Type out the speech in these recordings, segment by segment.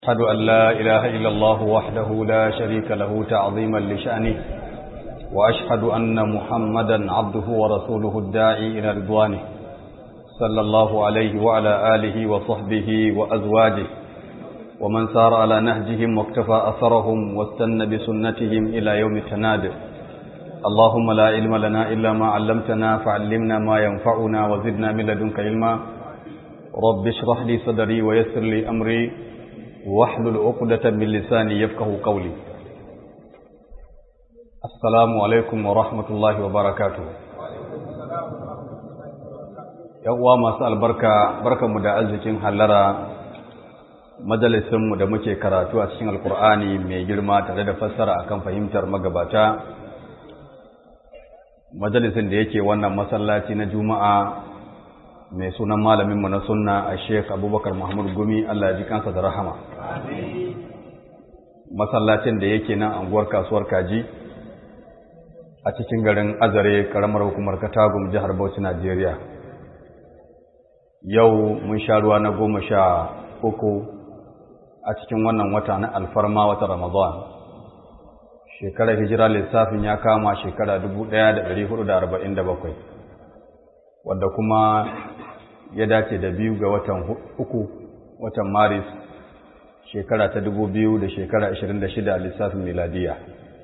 أشهد أن لا إله إلا الله وحده لا شريك له تعظيما لشأنه وأشهد أن محمدا عبده ورسوله الداعي إلى رضوانه صلى الله عليه وعلى آله وصحبه وأزواجه ومن سار على نهجهم واكتفى أثرهم واستنى بسنتهم إلى يوم التناد اللهم لا علم لنا إلا ما علمتنا فعلمنا ما ينفعنا وزدنا من لدنك علما رب اشرح لي صدري ويسر لي أمري واحلل عقدة من لساني يفقه قولي السلام عليكم ورحمة الله وبركاته uwa masu albarka barkanmu da arzikin hallara majalisinmu da muke karatu a cikin alkur'ani mai girma tare da fassara akan fahimtar magabata majalisin da yake wannan masallaci na juma'a mai sunan malaminmu na sunna a sheik abubakar muhammad gumi allah ya ji kansa da rahama masallacin da yake nan anguwar kasuwar kaji a cikin garin azare karamar hukumar katagum jihar bauchi najeriya yau mun sha ruwa na goma sha uku a cikin wannan wata na alfarma wata ramadan shekarar hijira lissafin ya kama shekara 1447 wadda kuma ya dace da biyu ga watan uku watan maris shekara ta dubu biyu da shekara ashirin da shida lissafin miladiya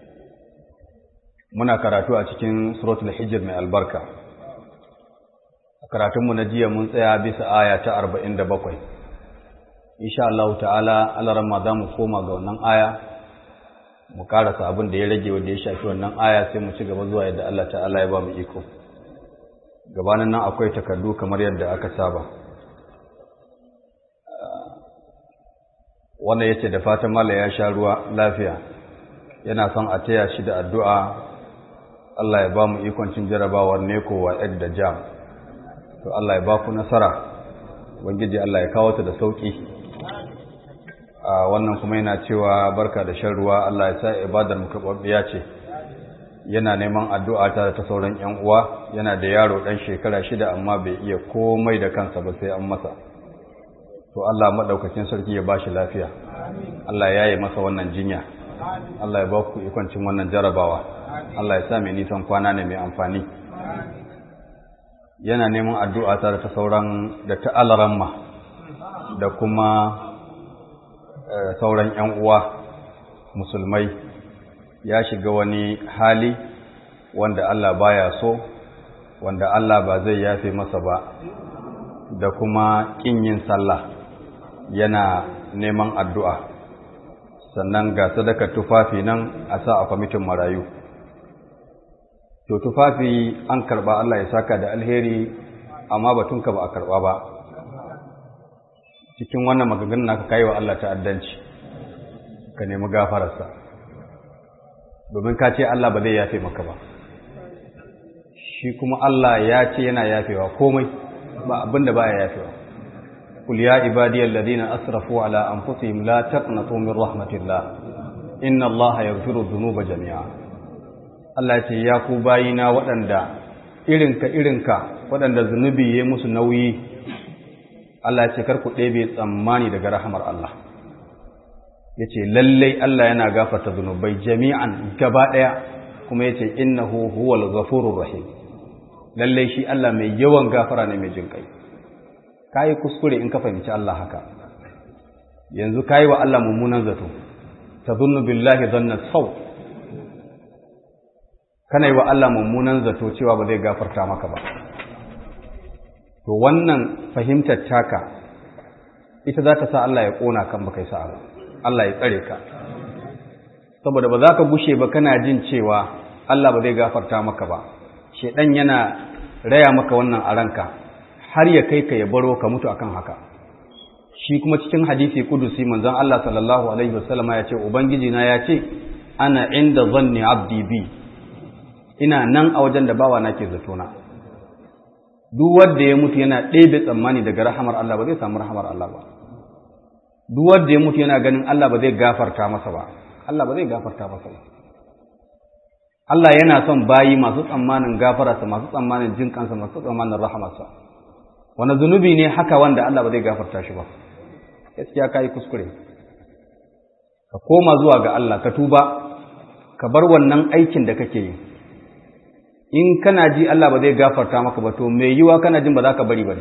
muna karatu a cikin suratul hijir mai albarka a karatunmu na jiya mun tsaya bisa aya ta arba'in da bakwai insha Allah ta'ala alarama za mu koma ga wannan aya mu karasa abin da ya rage wanda ya shafi wannan aya sai mu ci gaba zuwa yadda Allah ta'ala ya ba mu iko gabanin nan akwai takardu kamar yadda aka saba wanda ya ce da fatan mala ya sha ruwa lafiya yana son a taya shi da addu'a Allah ya ba mu ikoncin jarabawar neko wa egg da jam to Allah ya ba ku nasara wangiji Allah ya kawo ta da sauƙi a wannan kuma yana cewa barka da shan ruwa Allah ya sa ibadar mu karɓaɓɓiya ce yana neman addu'a ta ta sauran ‘yan uwa yana da yaro ɗan shekara shida amma bai iya komai da kansa ba sai an masa to Allah maɗaukacin sarki ya ba shi lafiya Allah ya yi masa wannan jinya Allah ya ba ku ikoncin wannan jarabawa Allah ya sa mai nisan kwana ne mai amfani yana neman addu'a ta da ta sauran da ta alaramma da kuma sauran ‘yan uwa musulmai ya shiga wani hali wanda Allah baya so wanda Allah ba zai yafe masa ba da kuma kin yin sallah yana neman addu'a sannan ga sadaka tufafi nan a sa a kwamitin marayu to tufafi an karba Allah ya saka da alheri amma batunka ba a karba ba cikin wannan maganganun naka kai wa Allah ta'addanci ka nemi gafararsa domin ka ce Allah ba zai yafe maka ba shi kuma Allah ya ce yana yafewa komai ba abinda baya yafewa kul ya ibadiyal ladina asrafu ala anfusihim la taqnatu min rahmatillah inna Allah yaghfiru dhunuba jami'a Allah ce ya ku bayina waɗanda irinka irinka waɗanda zunubi ya musu nauyi Allah ce kar ku ɗebe tsammani daga rahamar Allah ya ce lallai Allah yana gafarta zunubai jami'an gaba ɗaya kuma ya ce innahu huwal ghafurur rahim lallai shi Allah mai yawan gafara ne mai jinkai kai kuskure in ka fahimci Allah haka yanzu kai wa Allah mummunan zato tadhunnu billahi dhanna saw kana yi wa Allah mummunan zato cewa ba zai gafarta maka ba to wannan fahimtar taka ita za ta sa Allah ya kona kan baka yi sa'a ba Allah ya tsare ka saboda ba za ka gushe ba kana jin cewa Allah ba zai gafarta maka ba shedan yana raya maka wannan a ranka har ya kai ka ya baro ka mutu akan haka shi kuma cikin hadisi kudusi manzon Allah sallallahu alaihi wasallama ya ce ubangiji na ya ce ana inda zanni abdi bi ina nan a wajen da bawa nake zato na duk wanda ya mutu yana ɗebe tsammani daga rahamar Allah ba zai samu rahamar Allah ba duk wanda ya mutu yana ganin Allah ba zai gafarta masa ba Allah ba zai gafarta masa ba Allah yana son bayi masu tsammanin gafararsa masu tsammanin jin kansa masu tsammanin rahamarsa wani zunubi ne haka wanda Allah ba zai gafarta shi ba gaskiya kai kuskure ka koma zuwa ga Allah ka tuba ka bar wannan aikin da kake yi in kana ji Allah ba zai gafarta maka ba to mai yiwa kana jin ba za ka bari ba ne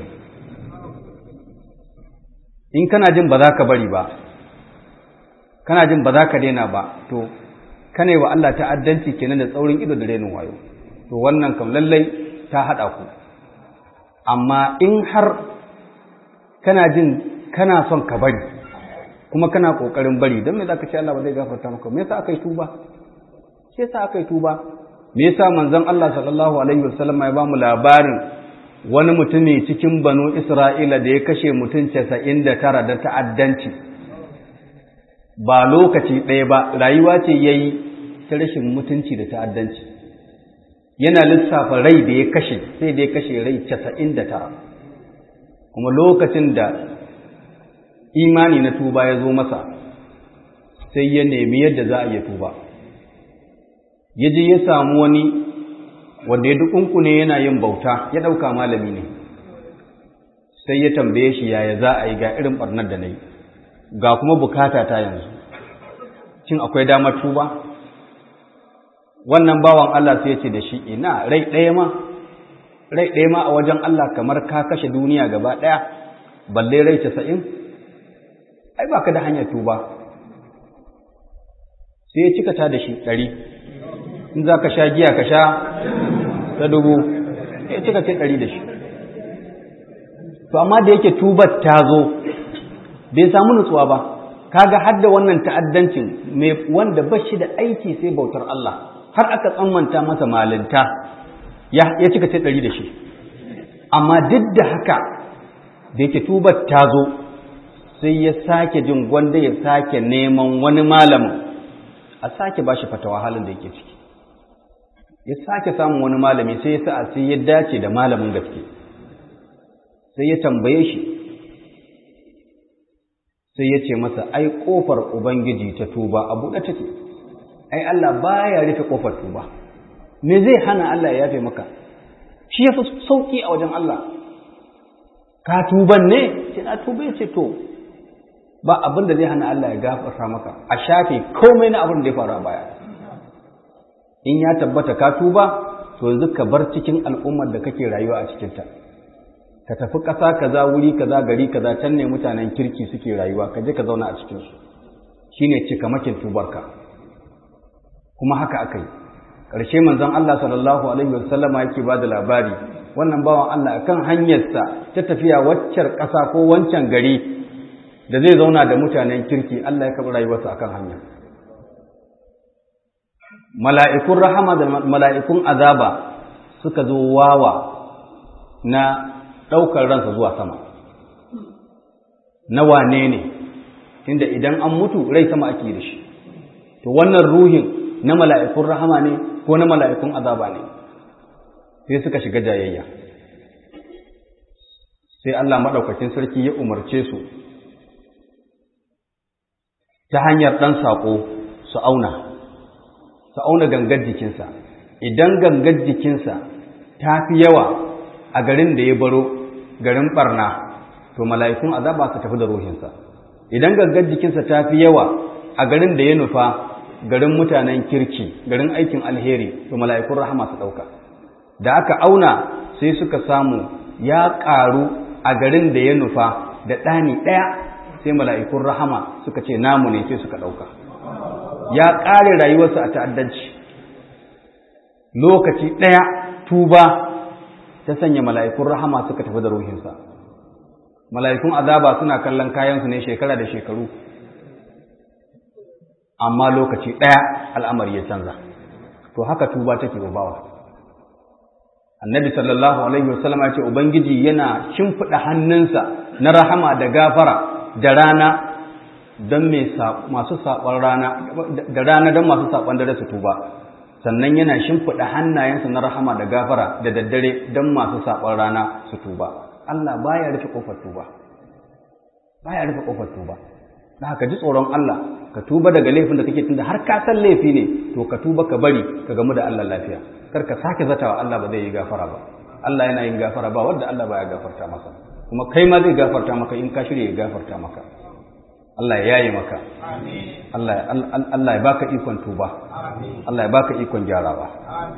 in kana jin ba za ka bari ba kana jin ba za ka daina ba to kana yi wa Allah ta'addanci kenan da tsaurin ido da renin wayo to wannan kam lallai ta haɗa ku amma in har kana jin kana son ka bari kuma kana ƙoƙarin bari don me za ka ce Allah ba zai gafarta maka me yasa aka yi tuba me yasa aka yi tuba me yasa manzon Allah sallallahu alaihi wasallam ya ba mu labarin wani mutumi cikin banu Isra'ila da ya kashe mutum 99 da ta'addanci ba lokaci ɗaya ba rayuwa ce yayi ta rashin mutunci da ta'addanci yana lissafa rai da ya kashe sai da ya kashe rai 99 kuma lokacin da imani na tuba ya zo masa sai ya nemi yadda za a iya tuba ya je ya samu wani wanda ya dukunku ne yana yin bauta ya ɗauka malami ne sai ya tambaye shi yaya za a yi ga irin ɓarnar da na yi ga kuma bukata ta yanzu cin akwai damar tuba wannan bawan Allah sai ya ce da shi ina rai ɗaya ma rai ɗaya ma a wajen Allah kamar ka kashe duniya gaba ɗaya balle rai casa'in ai ba ka da hanyar tuba sai ya cika ta da shi ɗari in za ka sha giya ka sha ta dubu ya cika ce ɗari da shi to amma da yake tubar ta zo bai samu nutsuwa ba kaga har da wannan ta'addancin mai wanda ba shi da aiki sai bautar Allah har aka tsammanta masa malinta ya cika ce ɗari da shi amma duk da haka da yake tubar ta zo sai ya sake jin gwanda ya sake neman wani malamin a sake ba shi fatawa halin da yake ciki ya sake samun wani malami sai ya sa'a sai ya dace da malamin gaske sai ya tambaye shi sai ya ce masa ai kofar ubangiji ta tuba a buɗe take ai Allah baya rufe kofar tuba me zai hana Allah ya yafe maka shi ya fi sauki a wajen Allah ka tuban ne ce na tuba ya ce to ba abin da zai hana Allah ya gafarta maka a shafe komai na abin da ya faru a baya in ya tabbata ka tuba to yanzu ka bar cikin al'ummar da kake rayuwa a cikinta ka tafi ƙasa kaza wuri kaza gari kaza can ne mutanen kirki suke rayuwa ka je ka zauna a cikinsu shine cikamakin tubarka kuma haka aka yi ƙarshe manzon Allah sallallahu alaihi wasallama yake ba da labari wannan bawan Allah akan hanyarsa ta tafiya waccar ƙasa ko wancan gari da zai zauna da mutanen kirki Allah ya karɓi rayuwarsa akan hanya mala'ikun rahama da mala'ikun azaba suka zo wawa na ɗaukar ransa zuwa sama na wane ne inda idan an mutu rai sama ake da shi to wannan ruhin na mala'ikun rahama ne ko na mala'ikun azaba ne sai suka shiga jayayya sai Allah maɗaukakin sarki ya umarce su ta hanyar ɗan saƙo su auna su auna gangar jikinsa idan gangar jikinsa ta fi yawa a garin da ya baro garin ɓarna to mala'ikun azaba su tafi da ruhinsa idan gangar jikinsa ta fi yawa a garin da ya nufa garin mutanen kirki garin aikin alheri to mala'ikun rahama su ɗauka da aka auna sai suka samu ya ƙaru a garin da ya nufa da ɗani ɗaya sai mala'ikun rahama suka ce namu ne sai suka ɗauka ya ƙare rayuwarsa a ta'addanci lokaci ɗaya tuba ta sanya mala'ikun rahama suka tafi da ruhinsa mala'ikun azaba suna kallon kayansu ne shekara da shekaru amma lokaci ɗaya al'amari ya canza to haka tuba take bawa annabi sallallahu alaihi wasallam ya ce ubangiji yana shimfiɗa hannunsa na rahama da gafara da rana don masu saɓon rana da rana don masu saɓon dare su tuba sannan yana shimfiɗa hannayensa na rahama da gafara da daddare don masu saɓon rana su tuba Allah baya rufe ƙofar tuba baya rufe ƙofar tuba da haka ji tsoron Allah ka tuba daga laifin da kake tunda har ka san laifi ne to ka tuba ka bari ka gamu da Allah lafiya kar ka sake zatawa Allah ba zai yi gafara ba Allah yana yin gafara ba wanda Allah baya gafarta masa kuma kai ma zai gafarta maka in ka shirya ya gafarta maka Allah ya yi maka Allah ya baka ikon tuba Allah ya baka ikon gyarawa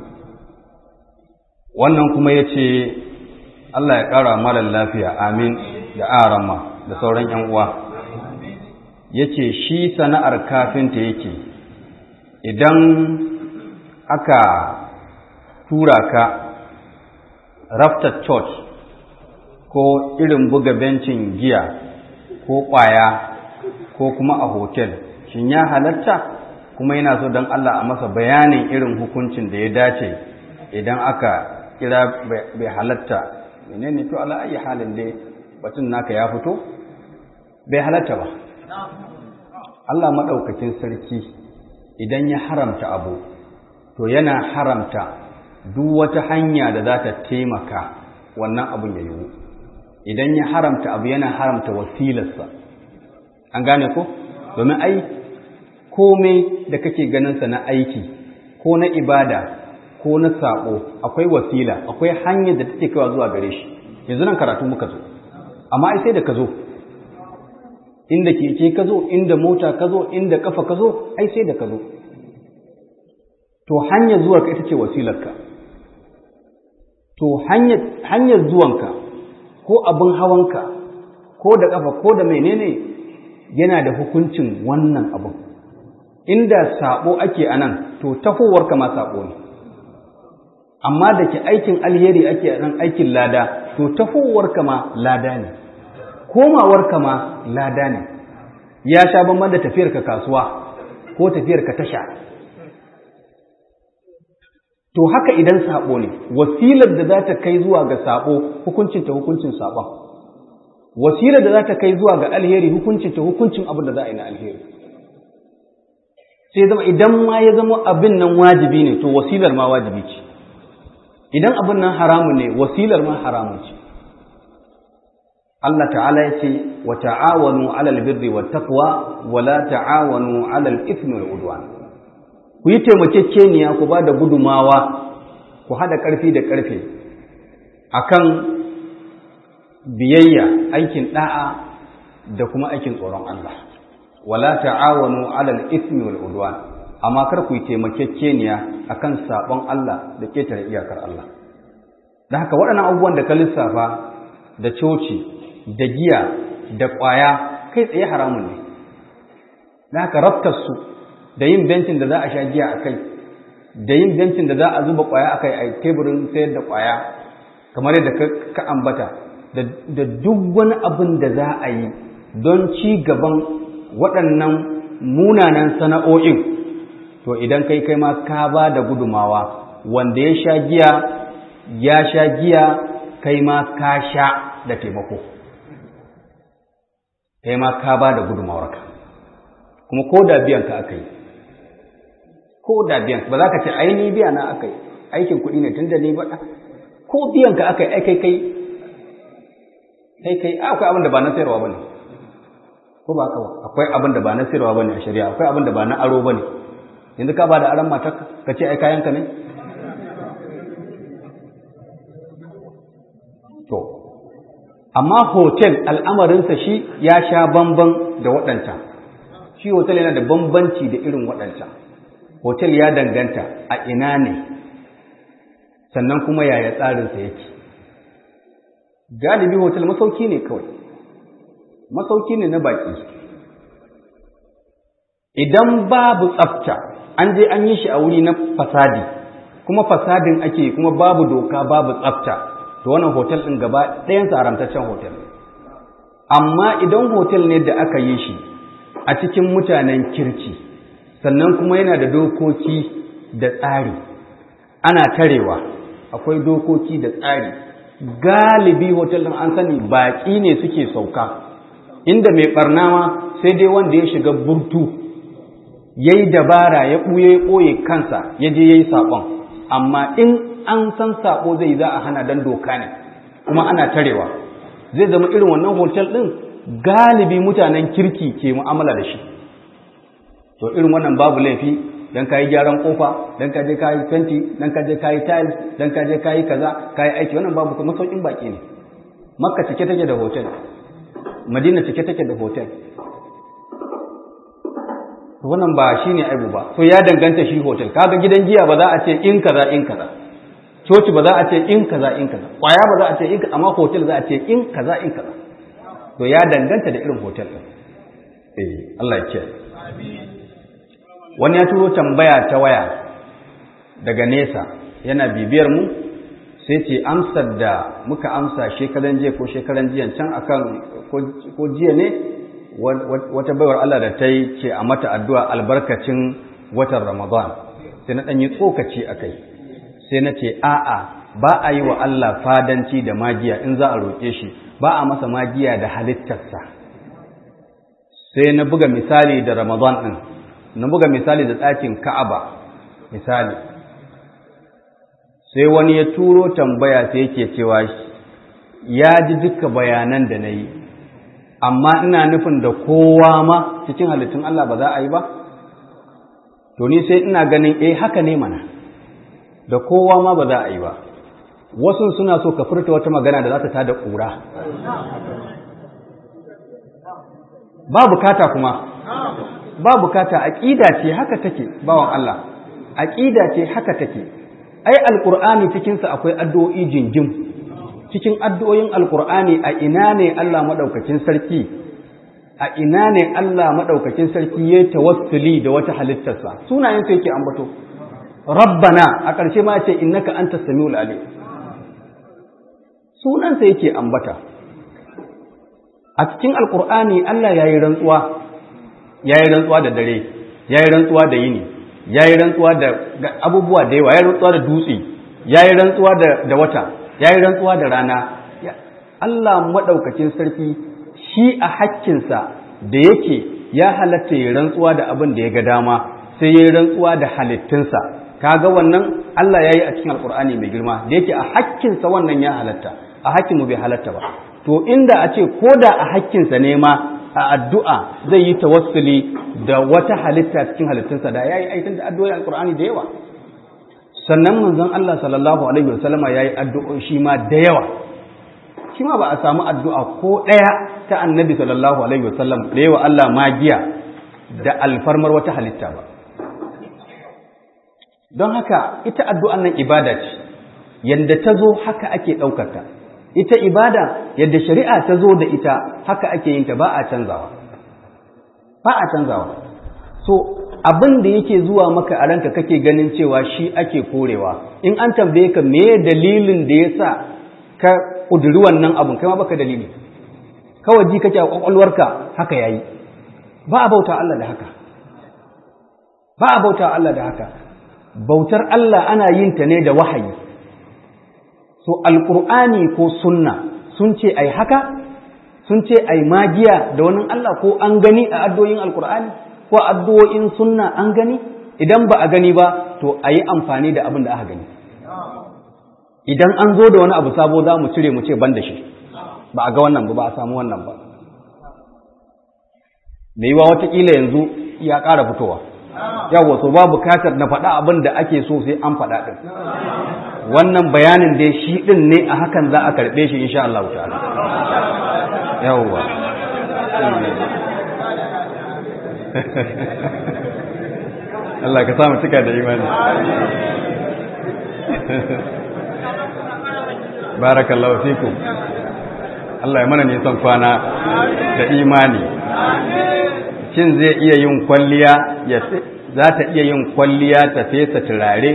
wannan kuma ya ce Allah ya ƙara malar lafiya amin da arama da sauran ‘yan uwa ya ce shi sana'ar kafinta yake idan aka tura ka raftar church ko irin buga bencin giya ko ƙwaya ko kuma a hotel shin ya halatta kuma yana so don Allah a masa bayanin irin hukuncin da ya dace idan aka kira bai halatta menene to ala ayi halin dai batun naka ya fito bai halatta ba Allah maɗaukakin sarki idan ya haramta abu to yana haramta duk wata hanya da za ta taimaka wannan abun ya yiwu idan ya haramta abu yana haramta wasilarsa an gane ko domin ai komai da kake ganinsa na aiki ko na ibada ko na saƙo akwai wasila akwai hanyar da take kawa zuwa gare shi yanzu nan karatu muka zo amma ai sai da ka zo inda keke ka zo inda mota ka zo inda kafa ka zo ai sai da ka zo to hanyar zuwa ka ita ce wasilarka to hanyar zuwanka ko abin hawanka ko da kafa ko da menene yana da hukuncin wannan abin inda sabo ake anan to tahowarka ma sabo ne amma da ke aikin alheri ake nan aikin lada to tahowarka ma lada ne komawarka ma lada ne ya sha bamban da tafiyarka kasuwa ko tafiyarka tasha to haka idan sabo ne wasilar da za ta kai zuwa ga sabo hukuncin ta hukuncin sabon wasilar da za ta kai zuwa ga alheri hukuncin ta hukuncin abin da za a yi na alheri sai zama idan ma ya zama abin nan wajibi ne to wasilar ma wajibi ce idan abin nan haramun ne wasilar ma haramun ce Allah ta'ala ya ce wa ta'awanu 'alal birri wat taqwa wa la ta'awanu 'alal ithmi wal udwan ku yi taimakekeniya ku ba da gudumawa ku haɗa ƙarfi da ƙarfe akan biyayya aikin ɗa'a da kuma aikin tsoron Allah wala ta'awanu 'alal ithmi wal udwan amma kar ku yi taimakekeniya akan sabon Allah da ketare iyakar Allah da haka waɗannan abubuwan da ka lissafa da coci da giya da ƙwaya kai tsaye haramun ne da haka raftar su da yin bencin da za a sha giya a kai da yin bencin da za a zuba ƙwaya a kai a teburin sayar da ƙwaya kamar yadda ka ambata da duk wani abin da za a yi don ci gaban waɗannan munanan sana'o'in to idan kai kai ma ka ba da gudumawa wanda ya sha giya ya sha giya kai ma ka sha da taimako kai ma ka ba da gudumawarka kuma ko da biyan ka aka yi ko da biyan ba za ka ce aini biya na aka yi aikin kuɗi ne tunda ni ba ko biyan ka aka yi ai kai kai kai kai akwai abin da ba na sayarwa bane ko ba ka akwai abin da ba na sayarwa bane a shari'a akwai abin da ba na aro bane yanzu ka ba da aron matar ka ce ai kayan ka ne to amma hotel al'amarinsa shi ya sha bamban da waɗancan shi hotel yana da bambanci da irin waɗancan hotel ya danganta a ina ne sannan kuma yaya tsarinsa yake galibi hotel masauki ne kawai masauki ne na baki idan babu tsafta an je an yi shi a wuri na fasadi kuma fasadin ake kuma babu doka babu tsafta to wannan hotel ɗin gaba ɗayansa haramtaccen hotel amma idan hotel ne da aka yi shi a cikin mutanen kirki sannan kuma yana da dokoki da tsari ana tarewa akwai dokoki da tsari galibi hotel ɗin an sani baƙi ne suke sauka inda mai ɓarnawa sai dai wanda ya shiga burtu ya yi dabara ya ɓuye ya ɓoye kansa ya je ya yi saɓon amma in an san saɓo zai za a hana don doka ne kuma ana tarewa zai zama irin wannan hotel ɗin galibi mutanen kirki ke mu'amala da shi to irin wannan babu laifi dan kayi gyaran kofa dan ka je kayi fenti dan ka je kayi tiles dan ka je kayi kaza kayi aiki wannan babu kuma saukin baki ne makka cike take da hotel madina cike take da hotel to wannan ba shine aibu ba to ya danganta shi hotel kaga gidan giya ba za a ce in kaza in kaza coci ba za a ce in kaza in kaza kwaya ba za a ce in kaza amma hotel za a ce in kaza in kaza to ya danganta da irin hotel din eh Allah ya kiyaye wani ya turo tambaya ta waya daga nesa yana bibiyar mu sai ce amsar da muka amsa shekaran jiya ko shekaran jiya can akan ko jiya ne wata baiwar Allah da ta yi ce a mata addu'a albarkacin watan Ramadan sai na ɗanyi tsokaci a kai sai na ce a'a ba a yi wa Allah fadanci da magiya in za a roƙe shi ba a masa magiya da halittarsa sai na buga misali da Ramadan ɗin na buga misali da ɗakin Ka'aba misali sai wani ya turo tambaya sai yake cewa ya ji duka bayanan da na yi amma ina nufin da kowa ma cikin halittun Allah ba za a yi ba to ni sai ina ganin eh haka ne mana da kowa ma ba za a yi ba wasu suna so ka furta wata magana da za ta tada ƙura ba bukata kuma ba bukata aqida ce haka take bawan Allah aqida ce haka take ai alqur'ani cikin sa akwai addu'o'i jinjim cikin addu'o'in alqur'ani a ina ne Allah madaukakin sarki a ina ne Allah madaukakin sarki yayi tawassuli da wata halittarsa sunayen sa yake ambato rabbana a ƙarshe ma ce innaka antas samiul alim sunan sa yake ambata a cikin alqur'ani Allah yayi rantsuwa ya yi rantsuwa da dare ya yi rantsuwa da yini ya yi rantsuwa da abubuwa da yawa ya yi rantsuwa da dutse ya yi rantsuwa da wata ya yi rantsuwa da rana Allah maɗaukakin sarki shi a hakkinsa da yake ya halatta ya rantsuwa da abin da ya ga dama sai ya yi rantsuwa da halittunsa kaga wannan Allah ya yi a cikin alkur'ani mai girma da yake a hakkinsa wannan ya halatta a hakkinmu bai halatta ba to inda a ce ko da a hakkinsa ne ma a addu'a zai yi tawassuli da wata halitta cikin halittunsa da ya yi aikin da addu'o'i alkur'ani da yawa sannan manzon Allah sallallahu alaihi wasallama ya yi addu'o'i shi ma da yawa shi ma ba a samu addu'a ko ɗaya ta annabi sallallahu alaihi wasallam da yawa Allah magiya da alfarmar wata halitta ba don haka ita addu'an nan ibada ce yadda ta zo haka ake ɗaukata ita ibada yadda shari'a ta zo da ita haka ake yin ta ba a canzawa ba a canzawa so abin da yake zuwa maka a ranka kake ganin cewa shi ake korewa in an tambaye ka me dalilin da yasa ka kuduri wannan abun kai ma baka dalili kawai ji kake a kwakwalwarka haka yayi ba a bauta Allah da haka ba a bauta Allah da haka bautar Allah ana yin ta ne da wahayi so alƙur'ani ko sunna sun ce ai haka sun ce ai magiya da wani Allah ko an gani a addu'o'in alƙur'ani ko addu'o'in sunna an gani idan ba a gani ba to a yi amfani da abin da aka gani idan an zo da wani abu sabo za mu cire mu ce ban da shi ba a ga wannan ba ba a samu wannan ba mai yiwa watakila yanzu ya ƙara fitowa yawa so ba bukatar na faɗa abin da ake so sai an faɗa ɗin wannan bayanin dai shi ɗin ne a hakan za a karɓe shi insha Allah ta'ala yawwa Allah ka samu cika da imani barakallahu fikum Allah ya mana nisan kwana da imani shin zai iya yin kwalliya ya za ta iya yin kwalliya ta fesa turare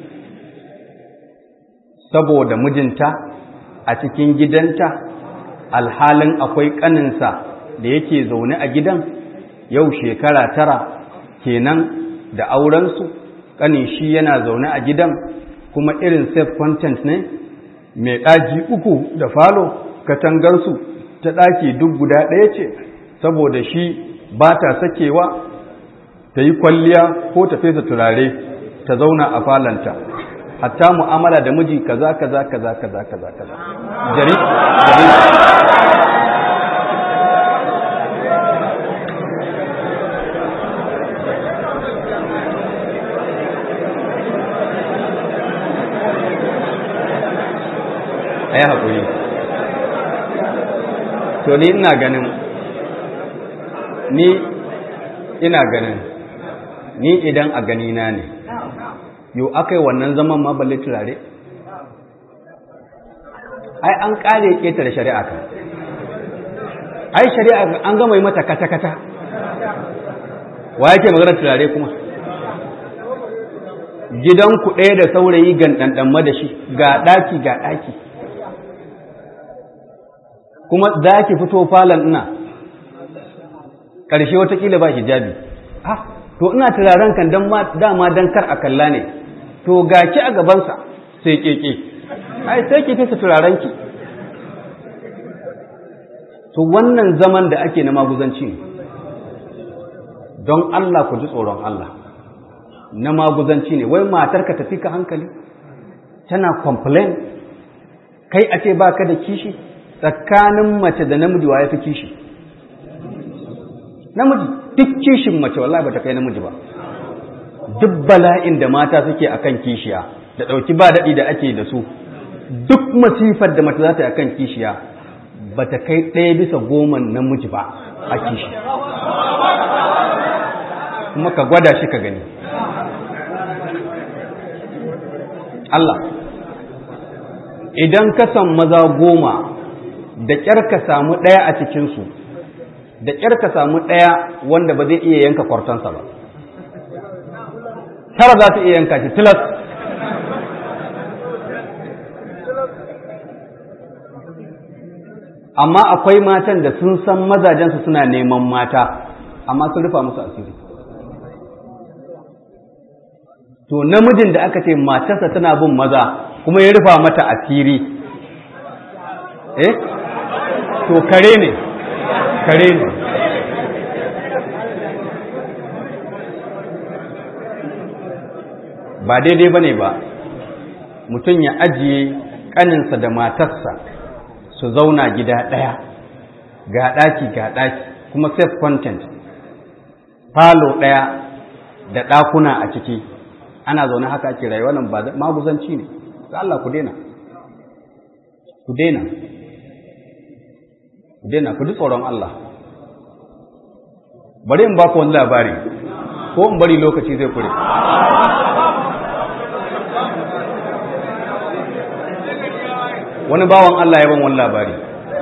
saboda mijinta a cikin gidanta alhalin akwai ƙaninsa da yake zaune a gidan yau shekara tara kenan da aurensu ƙanin shi yana zaune a gidan kuma irin safe content ne mai ɗaki uku da falo katangarsu ta ɗaki duk guda ɗaya ce saboda shi ba ta sakewa ta yi kwalliya ko ta fesa turare ta zauna a falanta hatta mu'amala da miji kaza kaza kaza kaza kaza kaza jari jari a yi haƙuri to ni ina ganin ni ina ganin ni idan a ganina ne yau aka yi wannan zaman ma balle turare ai an kare ƙetare shari'a kan ai shari'a an gama yi mata kata-kata wa yake magana turare kuma gidanku ɗaya da saurayi gandandanma da shi ga ɗaki ga ɗaki kuma za ki fito falon ina ƙarshe watakila ba hijabi ah to ina turaren kan dama don kar a kalla ne to ga ki a gabansa sai keke ai sai ki fesa turaren ki to wannan zaman da ake na maguzanci ne don Allah ku ji tsoron Allah na maguzanci ne wai matarka tafi ka hankali tana complain kai a ce baka da kishi tsakanin mace da namiji wa ya fi kishi namiji duk kishin mace wallahi bata kai namiji ba duk bala'in da mata suke akan kishiya da ɗauki ba daɗi da ake da su duk masifar da mace za ta yi akan kishiya bata kai ɗaya bisa goma namiji ba a kishi kuma ka gwada shi ka gani Allah idan ka san maza goma da ƙyar ka samu ɗaya a cikinsu da ƙyar ka samu ɗaya wanda ba zai iya yanka kwartansa ba tara za ta iya yanka shi tilas amma akwai matan da sun san mazajensu suna neman mata amma sun rufa musu asiri to namijin da aka ce matarsa tana bin maza kuma ya rufa mata asiri eh to kare ne kare ne ba daidai ba ne ba mutum ya ajiye ƙaninsa da matarsa su zauna gida ɗaya ga ɗaki ga ɗaki kuma safe content falo ɗaya da ɗakuna a ciki ana zaune haka ake rayuwa nan ba maguzanci ne ga Allah ku daina ku daina ku daina ku ji tsoron Allah bari in ba ku wani labari ko in bari lokaci zai kure wani bawan Allah ya ban wani labari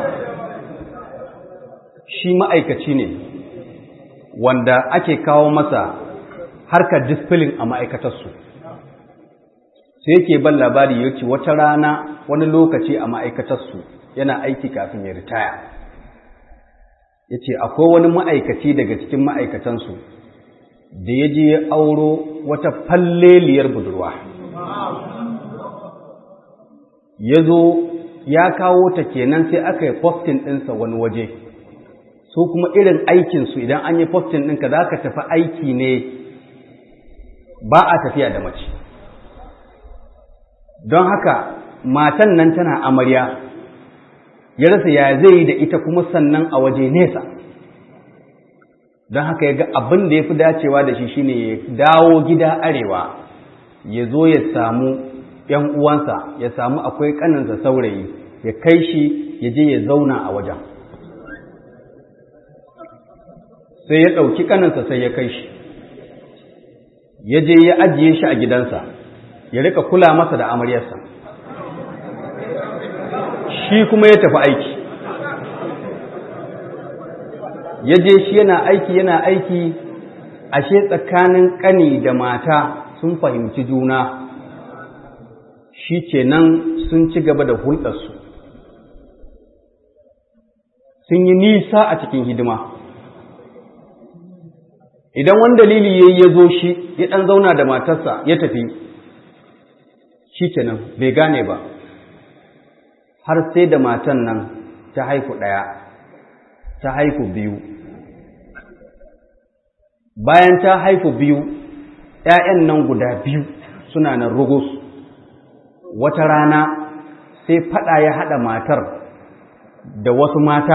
shi ma'aikaci ne wanda ake kawo masa harkar disfilin a ma'aikatarsu sai yake ban labari ya ce wata rana wani lokaci a ma'aikatarsu yana aiki kafin ya ritaya ya ce akwai wani ma'aikaci daga cikin ma'aikatansu da ya je ya auro wata falleliyar budurwa ya zo ya kawo ta kenan sai aka yi postin ɗinsa wani waje su kuma irin aikinsu idan an yi postin ɗinka za ka tafi aiki ne ba a tafiya da mace don haka matan nan tana amarya ya rasa ya zai yi da ita kuma sannan a waje nesa don haka ya ga abin da ya fi dacewa da shi shine ya dawo gida arewa ya zo ya samu ‘yan uwansa ya samu akwai ƙaninsa saurayi ya kai shi ya je ya zauna a wajen sai ya ɗauki ƙaninsa sai ya kai shi ya je ya ajiye shi a gidansa ya rika kula masa da amaryarsa shi kuma ya tafi aiki ya je shi yana aiki yana aiki ashe tsakanin ƙani da mata sun fahimci juna shi kenan sun ci gaba da hulɗarsu sun yi nisa a cikin hidima idan wani dalili ya ya zo shi ya ɗan zauna da matarsa ya tafi shi kenan bai gane ba har sai da matan nan ta haifu ɗaya ta haifu biyu bayan ta haifu biyu ‘ya'yan nan guda biyu suna nan rugus wata rana sai faɗa ya haɗa matar da wasu mata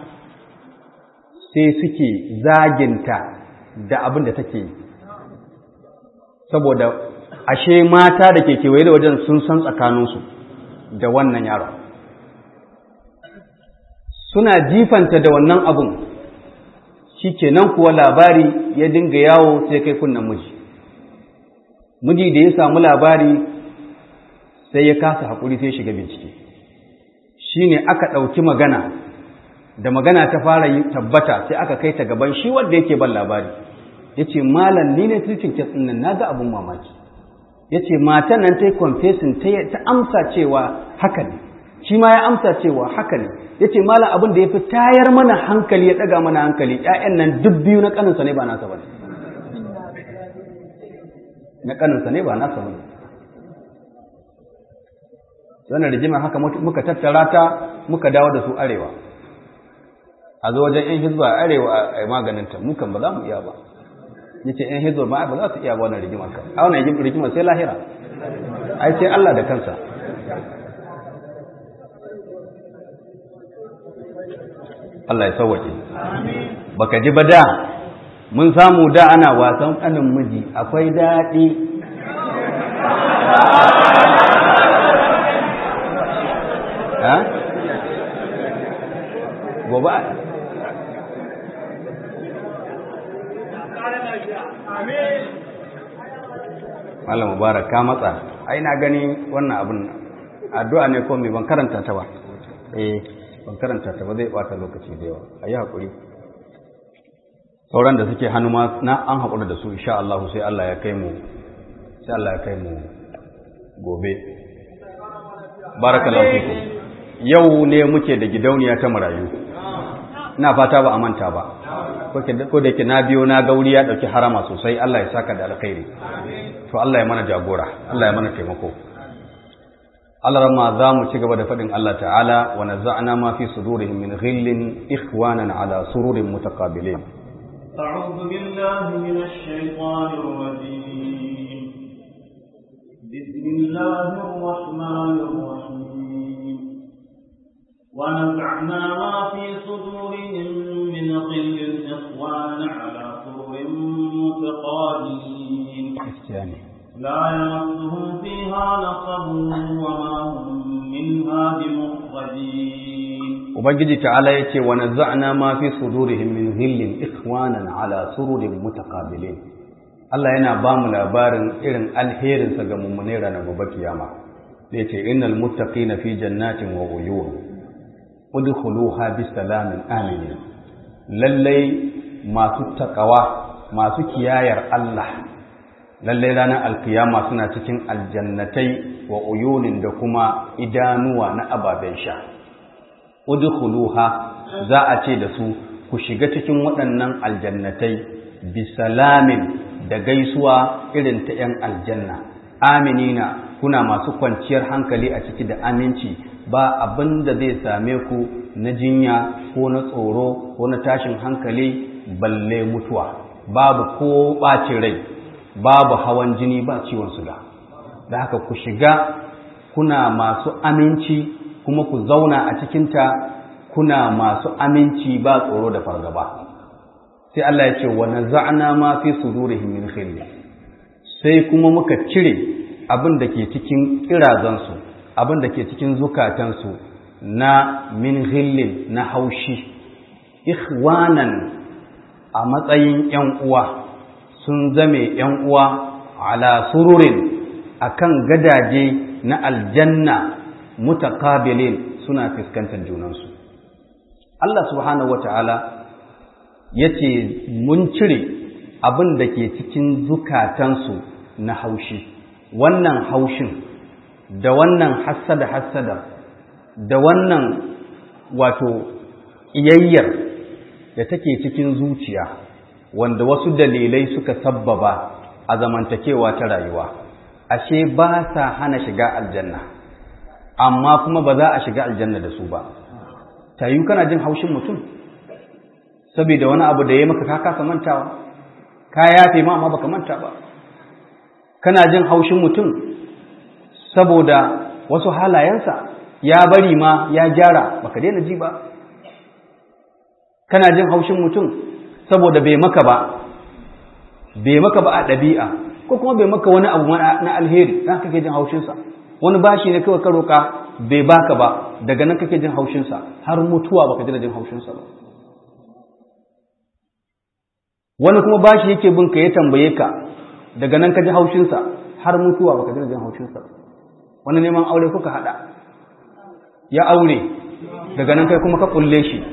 sai suke zaginta da abin da take yi saboda ashe mata da ke kewaye da wajen sun san tsakaninsu da wannan yaron suna jifanta da wannan abun shi kenan kuwa labari ya dinga yawo sai kai kunnan miji miji da ya samu labari sai ya kasa haƙuri sai shiga bincike shi ne aka ɗauki magana da magana ta fara yi tabbata sai aka kai ta gaban shi wanda yake ban labari ya ce malam ni ne tirkin kitsin nan na ga abin mamaki ya ce matan nan ta yi confessing ta amsa cewa haka ne shi ma ya amsa cewa haka ne ya ce malam abin da ya fi tayar mana hankali ya ɗaga mana hankali ‘ya'yan nan duk biyu na ƙaninsa ne ba nasa ba ne na ƙaninsa ne ba nasa ba ne wannan rigimar haka muka tattara ta muka dawo da su arewa a zo wajen ‘yan hizba arewa a maganinta mukan ba za mu iya ba ya ce ‘yan hizba ma ba za su iya ba wannan rigimar ka a wannan rigimar sai lahira ai sai Allah da kansa Allah ya sauwaƙe baka ji ba da mun samu da ana wasan ƙanin miji akwai daɗi gobe Malam Mubarak ka matsa ai na gani wannan abin addu'a ne ko me ban karanta ta ba eh ban karanta ta ba zai bata lokaci da yawa ayi hakuri sauran da suke hannu ma na an hakura da su insha Allah sai Allah ya kai mu sai Allah ya kai mu gobe barakallahu fikum yau ne muke da gidauniya ta marayu ina fata ba a manta ba ko da ke na biyo na gauri ya ɗauki harama sosai Allah ya saka da alkhairi to Allah ya mana jagora Allah ya mana taimako Allah rama za mu ci gaba da faɗin Allah ta'ala wa nazza'na ma fi sudurihim min ghillin ikhwanan ala sururin mutaqabilin أعوذ بالله من الشيطان الرجيم بسم الله الرحمن الرحيم ونزعنا ما في صدورهم من غل إخوان على سرر متقابلين لا يمسهم فيها نصب وما هم منها بمخرجين Ubangiji ta'ala ya ce wa nazza'na ma fi sudurihim min ghillin ikhwanan ala sururin mutaqabilin Allah yana ba mu labarin irin alherinsa ga mummune ranar gobe kiyama da yace innal muttaqina fi jannatin wa uyun udkhuluha bisalamin aminin lallai masu takawa masu kiyayar Allah lallai ranar alkiyama suna cikin aljannatai wa uyunin da kuma idanuwa na ababen sha udkhuluha za a ce da su ku shiga cikin waɗannan aljannatai bisalamin da gaisuwa irin ta 'yan aljanna aminina kuna masu kwanciyar hankali a ciki da aminci ba abin da zai same ku na jinya ko na tsoro ko na tashin hankali balle mutuwa babu ko ɓacin rai babu hawan jini ba ciwon suga da haka ku shiga kuna masu aminci kuma ku zauna a cikinta kuna masu aminci ba tsoro da fargaba sai Allah ya ce wa naza'na ma fi sudurihim min khilli sai kuma muka cire abin da ke cikin kirazansu abin da ke cikin zukatansu na min ghillin na haushi ikhwanan a matsayin ‘yan uwa sun zame ‘yan uwa ala sururin akan gadaje na aljanna mutakabilin suna fuskantar junansu Allah subhanahu wa ta'ala ya ce mun cire abin da ke cikin zukatansu na haushi wannan haushin da wannan hassada-hassada da wannan wato iyayyar da take cikin zuciya wanda wasu dalilai suka sabbaba a zamantakewa ta rayuwa ashe ba sa hana shiga aljanna amma kuma ba za a shiga aljanna da su ba tayu kana jin haushin mutum saboda wani abu da ya maka ka kasa mantawa ka yafe ma amma baka manta ba kana jin haushin mutum saboda wasu halayensa ya bari ma ya gyara baka daina ji ba kana jin haushin mutum saboda bai maka ba bai maka ba a ɗabi'a ko kuma bai maka wani abu na alheri dan kake jin haushinsa wani bashi ne kawai ka roƙa bai baka ba daga nan kake jin haushinsa har mutuwa baka daina jin haushinsa ba wani kuma bashi yake bin ka ya tambaye ka daga nan ka ji haushinsa har mutuwa baka ji jin haushinsa wani neman aure kuka hada ya aure daga nan kai kuma ka kulle shi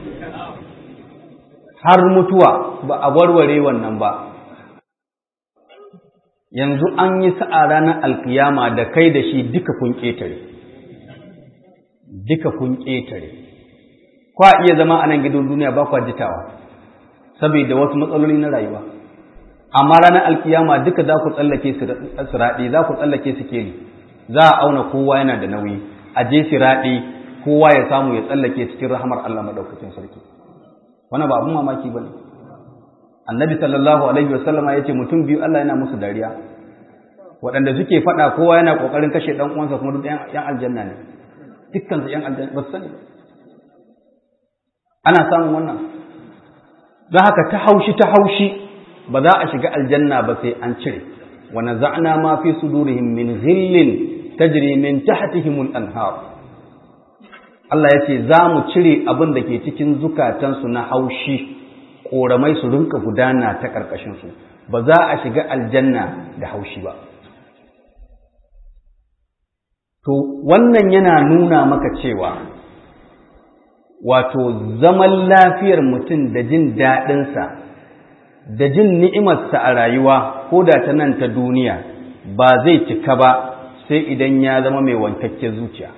har mutuwa ba a warware wannan ba yanzu an yi sa'a ranar alkiyama da kai da shi duka kun ƙetare duka kun ƙetare kwa iya zama a nan gidan duniya ba kwa jitawa saboda wasu matsaloli na rayuwa amma ranar alkiyama duka za ku tsallake siraɗi za ku tsallake sikeli za a auna kowa yana da nauyi a je siraɗi kowa ya samu ya tsallake cikin rahamar Allah maɗaukacin sarki wannan ba abin mamaki ba ne annabi sallallahu alaihi wasallama ya ce mutum biyu Allah yana musu dariya waɗanda suke faɗa kowa yana ƙoƙarin kashe ɗan uwansa kuma duk ‘yan aljanna ne dukkansu ‘yan aljanna ba su sani ana samun wannan don haka ta haushi ta haushi ba za a shiga aljanna ba sai an cire wa naza'na ma fi sudurihim min ghillin tajri min tahtihim al-anhar Allah ya ce za mu cire abin da ke cikin zukatansu na haushi ƙoramai su rinka gudana ta ƙarƙashinsu ba za a shiga aljanna da haushi ba to wannan yana nuna maka cewa wato zaman lafiyar mutum da jin daɗinsa da jin ni'imarsa a rayuwa ko da ta nan ta duniya ba zai cika ba sai idan ya zama mai wankakken zuciya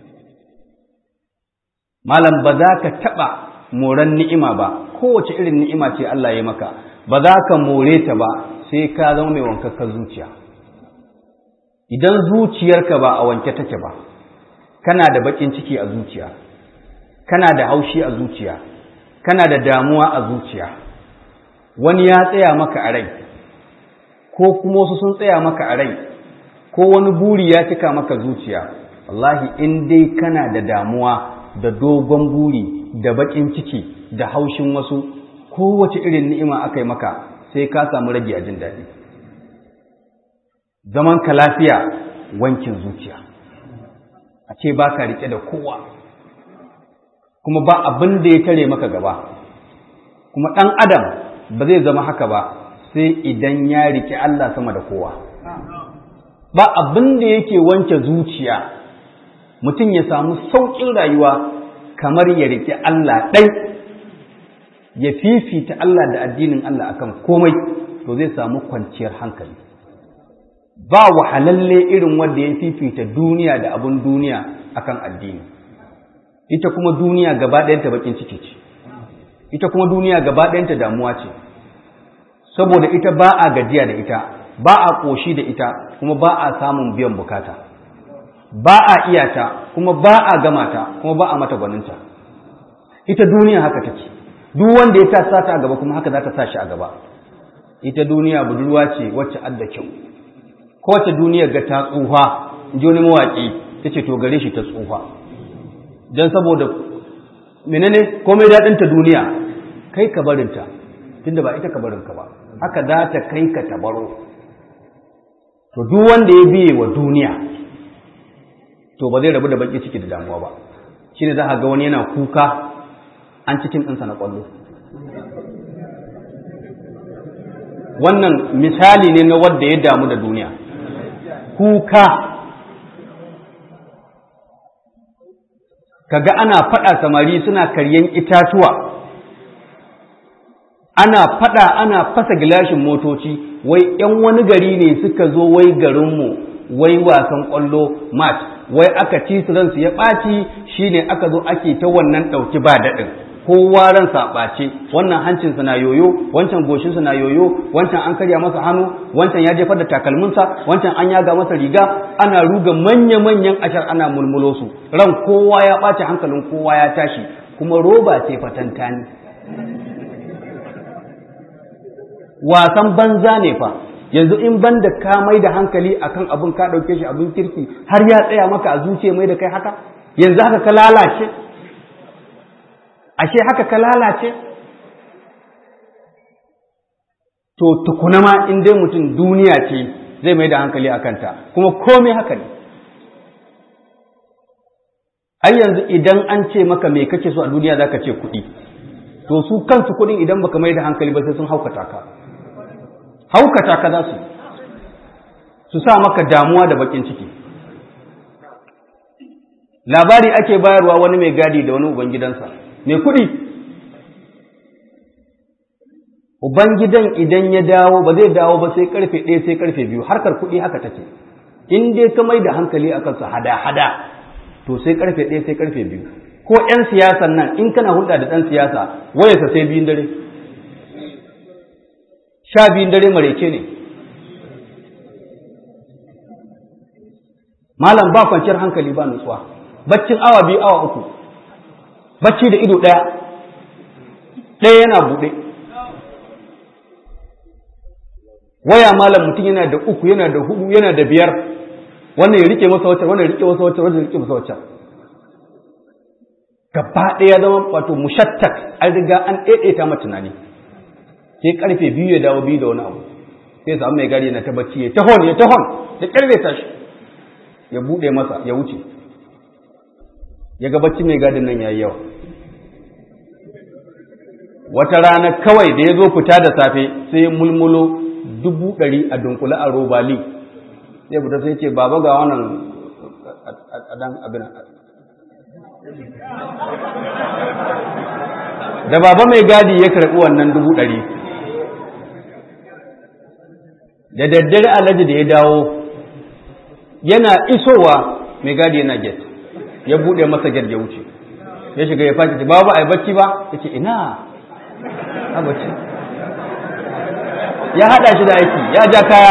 malam ba za ka taɓa moran ni'ima ba kowace irin ni'ima ce Allah ya maka ba za ka more ta ba sai ka zama mai wankakken zuciya idan zuciyarka ba a wanke take ba kana da baƙin ciki a zuciya kana da haushi a zuciya kana da damuwa a zuciya wani ya tsaya maka a rai ko kuma wasu sun tsaya maka a rai ko wani buri ya cika maka zuciya wallahi in dai kana da damuwa da dogon buri da bakin ciki da haushin wasu kowace irin ni'ima aka yi maka sai ka samu rage a jin daɗi zaman ka lafiya wankin zuciya a ce ba ka riƙe da kowa kuma ba abin da ya tare maka gaba kuma ɗan adam ba zai zama haka ba sai idan ya riƙe Allah sama da kowa ba abin da yake wanke zuciya mutum ya samu sauƙin rayuwa kamar ya riƙe Allah ɗai ya fifita Allah da addinin Allah akan komai to zai samu kwanciyar hankali ba wahalalle irin wanda ya fifita duniya da abin duniya akan addini ita kuma duniya gaba ɗayanta bakin ciki ce ita kuma duniya gaba ɗayanta damuwa ce saboda ita ba a gajiya da ita ba a ƙoshi da ita kuma ba a samun biyan bukata ba a iya ta kuma ba a gama ta kuma ba a mata gwaninta ita duniya haka take duk wanda ya ta sata a gaba kuma haka za ta sa shi a gaba ita duniya budurwa ce wacce adda kyau ko wacce duniya ga ta tsufa ji wani mawaƙi ta ce to gare shi ta tsufa don saboda menene komai daɗinta duniya kai ka barinta tunda ba ita ka barinka ba haka za ta kai ka tabaro to duk wanda ya biye wa duniya to ba zai rabu da baki ciki da damuwa ba shine za a ga wani yana kuka an cikin ɗinsa na ƙwallo wannan misali ne na wadda ya damu da duniya kuka kaga ana faɗa samari suna karyan itatuwa ana faɗa ana fasa gilashin motoci wai ‘yan wani gari ne suka zo wai garinmu wai wasan ƙwallo match wai aka ci su ransu ya ɓaci shine aka zo ake ta wannan ɗauki ba daɗin kowa ransa ɓace wannan hancinsa na yoyo wancan goshinsa na yoyo wancan an karya masa hannu wancan ya jefar da takalminsa wancan an yaga masa riga ana ruga manya-manyan ashar ana mulmulo su ran kowa ya ɓace hankalin kowa ya tashi kuma roba ce fatantani wasan banza ne fa yanzu in ban da ka mai da hankali akan abin ka ɗauke shi abin kirki har ya tsaya maka a zuciya mai da kai haka yanzu haka ka lalace ashe haka ka lalace to tukuna ma in dai mutum duniya ce zai mai da hankali a kanta kuma komai haka ne ai yanzu idan an ce maka me kake so a duniya za ka ce kuɗi to su kansu kuɗin idan baka mai da hankali ba sai sun haukata ka haukata ka za su su sa maka damuwa da bakin ciki labari ake bayarwa wani mai gadi da wani ubangidansa mai kuɗi ubangidan idan ya dawo ba zai dawo ba sai karfe ɗaya sai karfe biyu harkar kuɗi haka take in dai ka mai da hankali a kansa hada-hada to sai karfe ɗaya sai karfe biyu ko 'yan siyasan nan in kana hulɗa da ɗan siyasa wayarsa sai biyun dare sha biyun dare marece ne malam ba kwanciyar hankali ba nutsuwa baccin awa biyu awa uku bacci da ido ɗaya ɗaya yana buɗe waya malam mutum yana da uku yana da hudu yana da biyar wannan ya rike masa wacce wannan ya rike masa wacce wannan ya rike masa wacce gaba ɗaya zama wato mushattak an riga an ɗaiɗaita ma tunani sai karfe biyu ya dawo biyu da wani abu sai samu mai gari na ta bacci ya tahon ya tahon da ƙarfe tashi ya buɗe masa ya wuce ya ga bacci mai gadin nan ya yi yawa wata rana kawai da ya zo fita da safe sai ya mulmulo dubu ɗari a dunkule a robali sai fita sai ce baba ga wannan a dan abin da baba mai gadi ya karɓi wannan dubu ɗari da daddare alhaji da ya dawo yana isowa mai gadi yana get ya buɗe masa get ya wuce ya shiga ya fashi babu a yi bacci ba ya ce ina a bacci ya haɗa shi da aiki ya ja kaya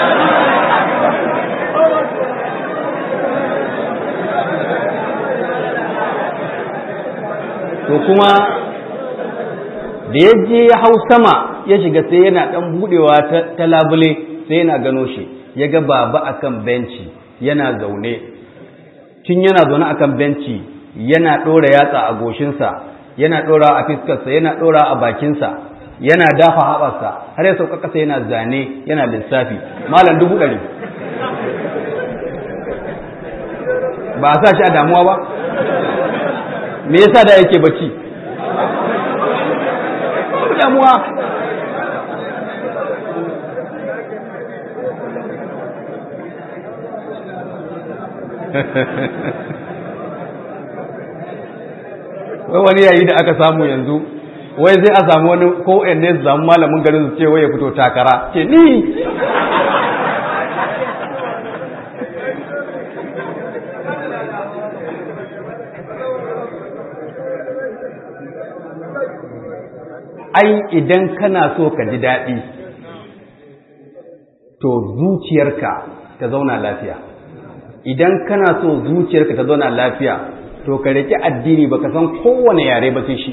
to kuma da ya je ya hau sama ya shiga sai yana ɗan buɗewa ta labule sai yana gano shi ya ga baba akan benci yana zaune tun yana zaune akan benci yana ɗora yatsa a goshinsa yana ɗora a fiskarsa yana ɗora a bakinsa yana dafa haɓarsa har ya sauka ƙasa yana zane yana lissafi malam dubu ɗari ba a sa shi a damuwa ba me yasa da yake bacci damuwa wai wani yayi da aka samu yanzu wai zai a samu wani ko ne su samu malamin garin su ce wai ya fito takara ce ni ai idan kana so ka ji daɗi to zuciyarka ta zauna lafiya idan kana so zuciyarka ta zauna lafiya to ka rike addini baka san kowane yare ba sai shi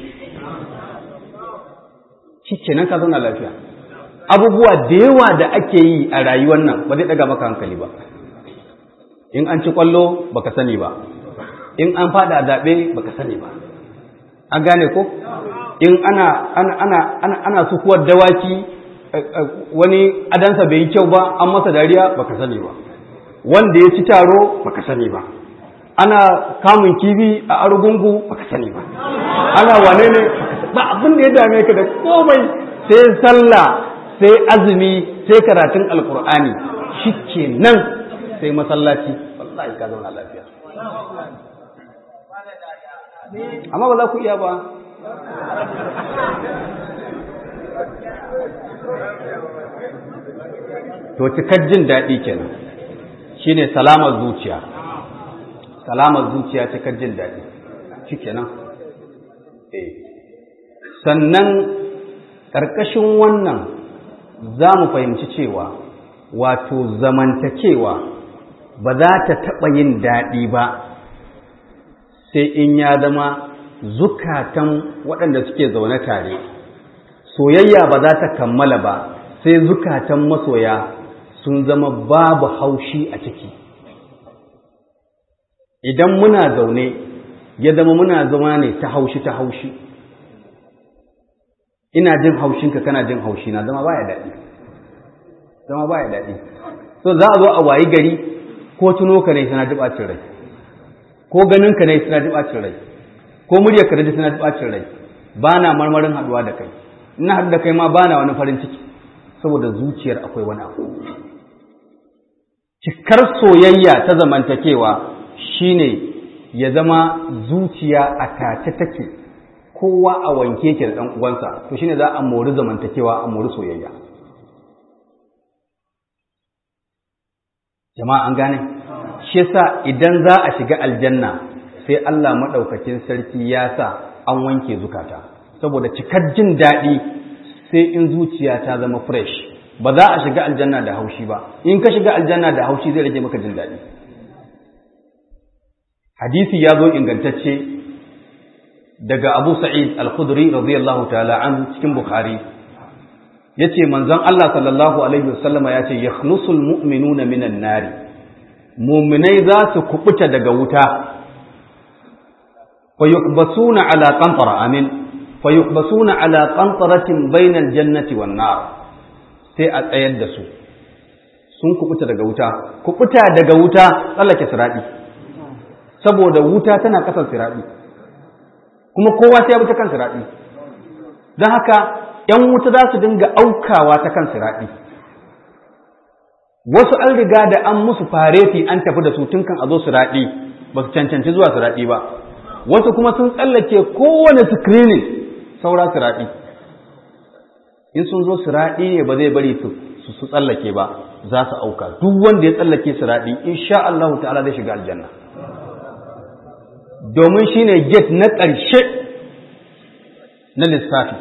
shi kenan ka zauna lafiya abubuwa da yawa da ake yi a rayuwar nan ba zai daga maka hankali ba in an ci kwallo baka sani ba in an fada zaɓe baka sani ba an gane ko in ana ana ana ana, ana sukuwar dawaki wani adansa bai yi kyau ba an masa dariya baka sani ba wanda ya ci taro baka sani ba ana kamun kibi a argungu baka sani ba ana wane ne ba abin da ya dame ka da komai sai sallah sai azumi sai karatun alkur'ani shi nan sai masallaci wallahi ka zauna lafiya amma ba za ku iya ba to cikar jin daɗi kenan shine salamar zuciya salamar zuciya cikar jin daɗi shi kenan eh sannan ƙarƙashin wannan za mu fahimci cewa wato zamantakewa ba za ta taɓa yin daɗi ba sai in ya zama zukatan waɗanda suke zaune tare soyayya ba za ta kammala ba sai zukatan masoya sun zama babu haushi a ciki idan muna zaune ya zama muna zama ne ta haushi ta haushi ina jin haushinka kana jin haushi na zama baya daɗi zama baya daɗi so za a zo a wayi gari ko tuno ka ne suna ji ɓacin rai ko ganin ka ne suna ji ɓacin rai ko muryar ka ne suna ji ɓacin rai ba na marmarin haɗuwa da kai ina haɗu da kai ma ba na wani farin ciki saboda zuciyar akwai wani abu cikar soyayya ta zamantakewa shine ya zama zuciya a tace take kowa a wanke ke da ɗan uwansa to shine za a mori zamantakewa a mori soyayya jama'a an gane shi yasa idan za a shiga aljanna sai Allah maɗaukakin sarki ya sa an wanke zukata saboda cikar jin daɗi sai in zuciya ta zama fresh ba za a shiga aljanna da haushi ba in ka shiga aljanna da haushi zai rage maka jin daɗi hadisi ya zo ingantacce daga Abu Sa'id Al-Khudri radiyallahu ta'ala an cikin Bukhari yace manzon Allah sallallahu alaihi wasallama yace yakhlusul mu'minuna minan nari mu'minai za su kubuta daga wuta fa yuqbasuna ala qantara amin fa yuqbasuna ala qantaratin bainal jannati wan nar sai a tsayar da su sun kubuta daga wuta kubuta daga wuta tsallake siradi saboda wuta tana kasan siradi kuma kowa sai ya bi ta kan siradi don haka ‘yan wuta za su dinga aukawa ta kan siraɗi. Wasu an riga da an musu fareti an tafi da su tun kan a zo siraɗi ba su cancanci zuwa siraɗi ba. Wasu kuma sun tsallake kowane screening saura siraɗi. In sun zo siraɗi ne ba zai bari su su tsallake ba za su auka. Duk wanda ya tsallake siraɗi insha Allah ta'ala zai shiga aljanna. Domin shine gate na ƙarshe na lissafi.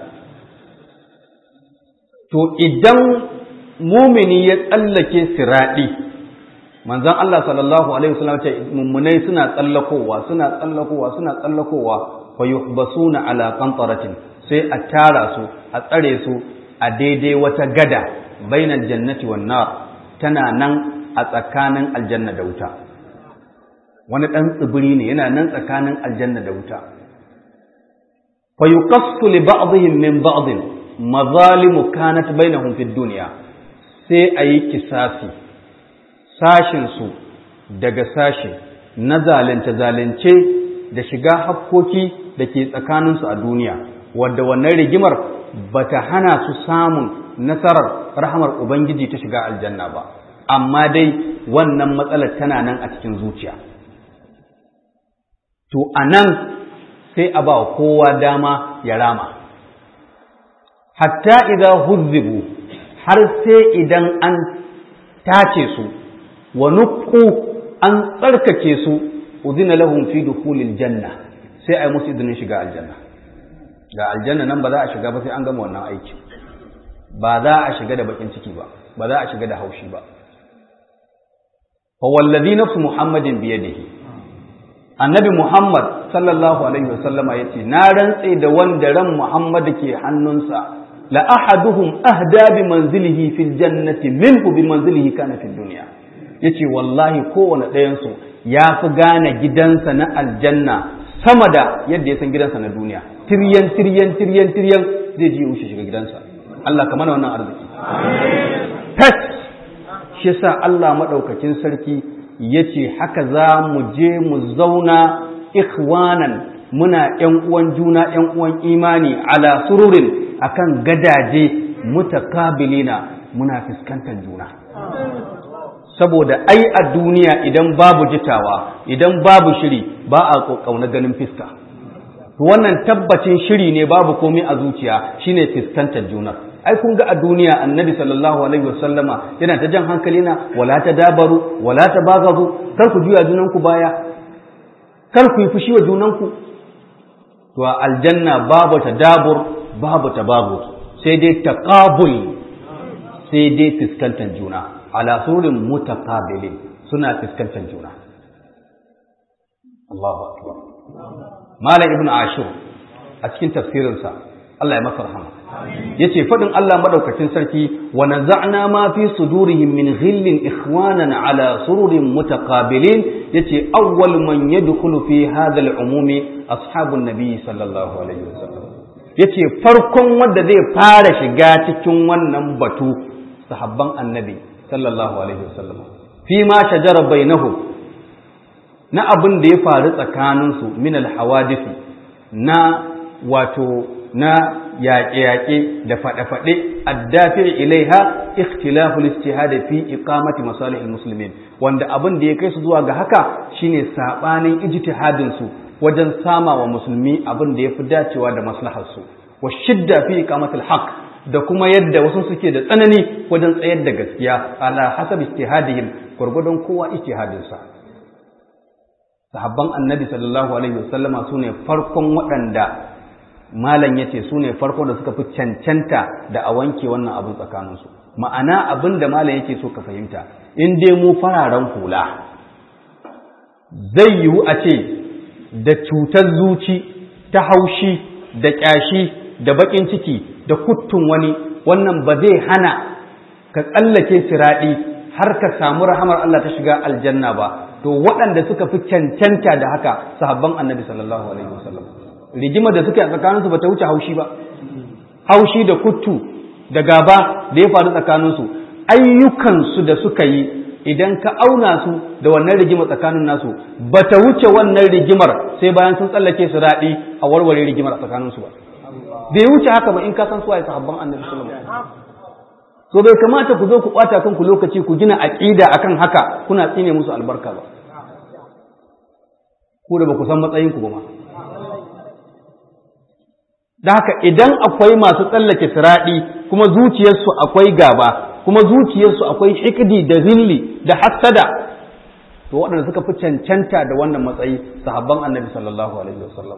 to idan mumini ya tsallake siraɗi manzon Allah sallallahu alaihi wasallam ce mummunai suna tsallakowa suna tsallakowa suna tsallakowa fa yuhbasuna ala qantaratin sai a tara su a tsare su a daidai wata gada bainal jannati wan nar tana nan a tsakanin aljanna da wuta wani dan tsibiri ne yana nan tsakanin aljanna da wuta fa yuqassu li ba'dihim min ba'din mazalimu kanat bainahum fid dunya sai ayi kisasi sashin su daga sashi na zalunce zalunce da shiga hakkoki da ke tsakanin su a duniya wadda wannan rigimar bata hana su samun nasarar rahmar ubangiji ta shiga aljanna ba amma dai wannan matsalar tana nan a cikin zuciya to anan sai a ba kowa dama ya rama hatta idan huzzibu har sai idan an tace su wa nuqqu an tsarkake su udina lahum fi dukhulil janna sai ai musu idinin shiga aljanna ga aljanna nan ba za a shiga ba sai an gama wannan aiki ba za a shiga da bakin ciki ba ba za a shiga da haushi ba fa wallazi nafsu muhammadin biyadihi annabi muhammad sallallahu alaihi wasallama yace na rantse da wanda ran muhammad ke hannunsa la ahaduhum ahda bi manzilihi fil jannati minhu bi manzilihi kana fid dunya yace wallahi kowane ɗayan su ya fi gane gidansa na aljanna sama da yadda ya san gidansa na duniya tiryan tiryan tiryan tiryan zai ji wuce shiga gidansa Allah ka mana wannan arziki tas shi yasa Allah madaukakin sarki yace haka za mu je mu zauna ikhwanan muna ƴan uwan juna ƴan uwan imani ala sururin akan gadaje mutakabilina muna fuskantar juna saboda ai a duniya idan babu jitawa idan babu shiri ba a kauna ganin fiska wannan tabbacin shiri ne babu komai a zuciya shine fuskantar juna ai kun ga a duniya annabi sallallahu alaihi wasallama yana ta jan hankali na wala ta dabaru wala ta bagazu kar ku juya junanku baya kar ku yi fushi wa junanku to a aljanna babu tadabur babu tababur sai dai taqabul sai dai fuskantar juna ala surin mutaqabilin suna fuskantar juna Allahu akbar Malam Ibn Ashur a cikin tafsirinsa Allah ya masa rahama yace fadin Allah madaukakin sarki wa naza'na ma fi sudurihim min ghillin ikhwanan ala sururin mutaqabilin yace awwal man yadkhulu fi hadha al-umumi ashabun nabi sallallahu alaihi wasallam yace farkon wanda zai fara shiga cikin wannan batu sahabban annabi sallallahu alaihi wasallam fi ma shajara bainahum na abin da ya faru tsakaninsu min al-hawadisi na wato na yaƙe-yaƙe da faɗe-faɗe addafi ilaiha ikhtilafu al-ijtihad fi iqamati masalih al-muslimin wanda abin da ya kai su zuwa ga haka shine sabanin ijtihadin su wajen sama wa musulmi abin da yafi dacewa da maslahar su wa shidda fi iqamati al-haq da kuma yadda wasu suke da tsanani wajen tsayar da gaskiya ala hasab ijtihadihim gurgudun kowa ijtihadin sa sahabban annabi sallallahu alaihi wasallama sune farkon waɗanda malam ya ce su ne farko da suka fi cancanta da a wanke wannan abin tsakaninsu ma'ana abin da malam yake so ka fahimta in dai mu fararen hula zai yiwu a ce da cutar zuci ta haushi da ƙyashi da baƙin ciki da kuttun wani wannan ba zai hana ka tsallake siraɗi har ka samu rahamar Allah ta shiga aljanna ba to waɗanda suka fi cancanta da haka sahabban annabi sallallahu alaihi wasallam rigimar da suke a tsakaninsu ba ta wuce haushi ba haushi da kuttu da gaba da ya faru tsakaninsu ayyukansu da suka yi idan ka auna su da wannan rigimar tsakanin nasu ba ta wuce wannan rigimar sai bayan sun tsallake su daɗi a warware rigimar a tsakaninsu ba bai wuce haka ba in ka san suwaye sahabban annabi sallallahu alaihi wasallam so bai kamata ku zo ku ɓata kanku lokaci ku gina aƙida akan haka kuna tsine musu albarka ba ku da ba ku san matsayinku ba ma da haka idan akwai masu tsallake siraɗi kuma zuciyarsu akwai gaba kuma zuciyarsu akwai hikdi da zilli da hassada to waɗanda suka fi cancanta da wannan matsayi sahabban annabi sallallahu alaihi wasallam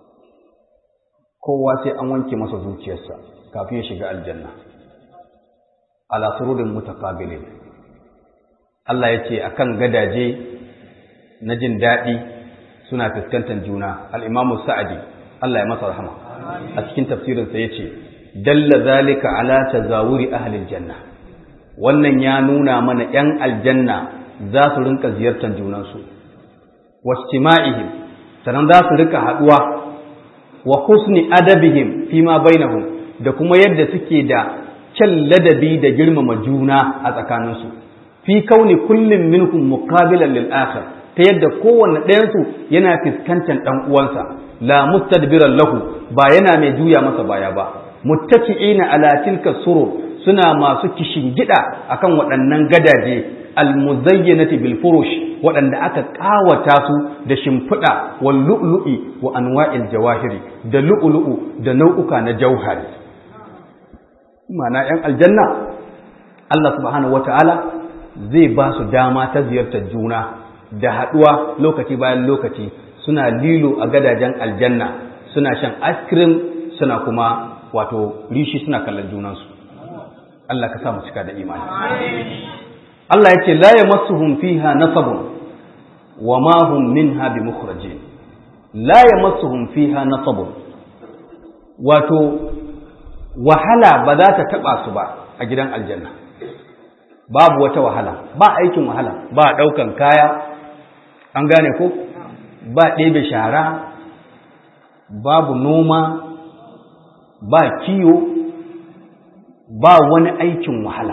kowa sai an wanke masa zuciyarsa kafin ya shiga aljanna ala surudin mutaqabilin Allah ya ce akan gadaje na jin daɗi suna fuskantar juna al-imamu sa'adi Allah ya masa rahama a cikin tafsirinsa ya ce dalla zalika ala tazawuri ahlil janna wannan ya nuna mana ‘yan aljanna za su rinka ziyartar junansu wastima'ihim sannan za su rika haɗuwa wa husni adabihim fi ma bainahum da kuma yadda suke da kyan ladabi da girmama juna a tsakaninsu fi kauni kullum minhum muqabilan lil akhar ta yadda kowanne ɗayansu yana fuskantar ɗan uwansa la mustadbiran lahu ba yana mai juya masa baya ba muttaki'ina ala tilka surur suna masu kishingida akan waɗannan gadaje almuzayyanati bil furush waɗanda aka ƙawata su da shimfiɗa wal lu'lu'i wa anwa'il jawahiri da lu'lu'u da nau'uka na jauhari ma'ana yan aljanna Allah subhanahu wata'ala zai ba su dama ta ziyartar juna da haɗuwa lokaci bayan lokaci suna lilo a gadajen aljanna suna shan ice cream suna kuma wato rishi suna kallon junansu Allah ka sa mu cika da imani Allah ya ce la yamassuhum fiha nasabun wa ma hum minha bimukhrajin la yamassuhum fiha nasabun wato wahala ba za ta taba su ba a gidan aljanna babu wata wahala ba aikin wahala ba daukan kaya an gane ko ba ɗebe shara babu noma ba kiyo ba wani aikin wahala